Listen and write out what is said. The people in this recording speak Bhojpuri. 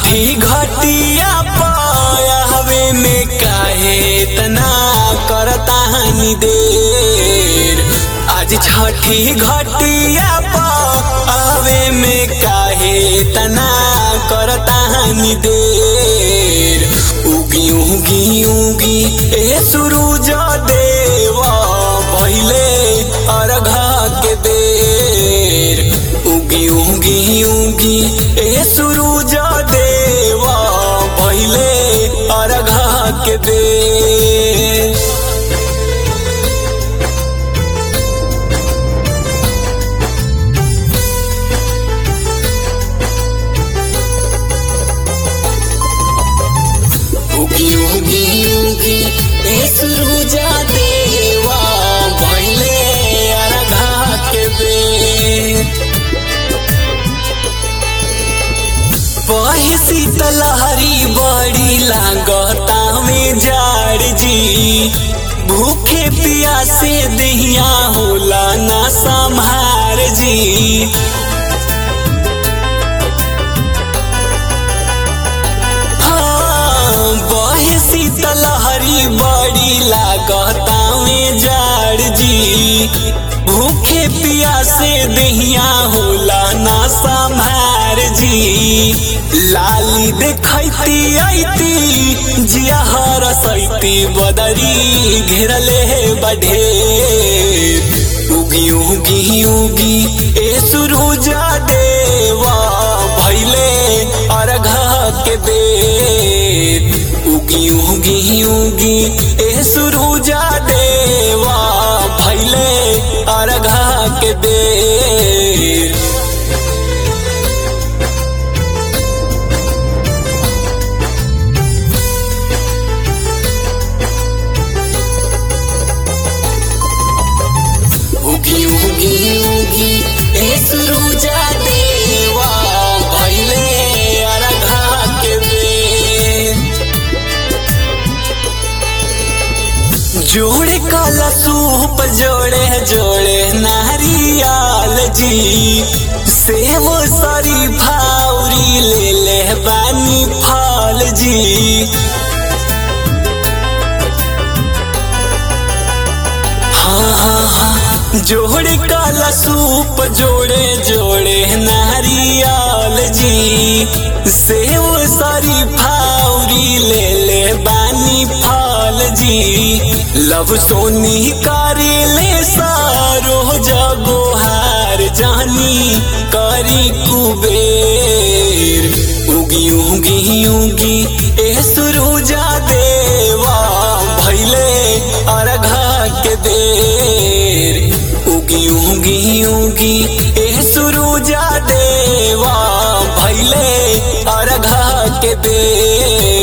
छठी घटिया पायावे में काहे तना करता हनी देर आज छठी घटिया पावे में काहे तना करता हनी देर उगी उगी उगी ए सूरज देवा पहिले अर्घा के बेर उगी उगी उगी ए सूरज देवा पहिले अर्घा के बेर उगी उगी उगी ए सुरुजा देवा भइले अर्घा के बेर बहे शीतलहरी बड़ी लागता में जाड़ जी भूखे प्यासे दहिया होला ना संभार जी हाँ, बहे शीतलहरी बड़ी लागता में जाड़ जी भूखे प्यासे दहिया होला ना संभार जी लाली देखैती ऐती जिया हरसैती बदरी घेरले बढ़े उगी उगी उगी ए सुरुजा देवा भैले अर्घा के बेर उगी उगी उगी ए सुरुजा देवा भैले अर्घा के बेर उगी उगी उगी ए सुरुजा देवा भैले अर्घा के बेर जोड़े काला सूप जोड़े जोड़े नारियाल जी सेव सारी भावरी ले ले बानी फाल जी हाँ हाँ हाँ जोड़े काला सूप जोड़े जोड़े नारियाल जी सेव सारी फावरी ले ले बानी फाल जी लव सोनी करे ले सारो जगो हार जानी करी कुबेर उगी उगी उगी ए सुरुजा देवा भैले अर्घा के देर उगी उगी उगी ए सुरुजा देवा भैले अर्घा के देर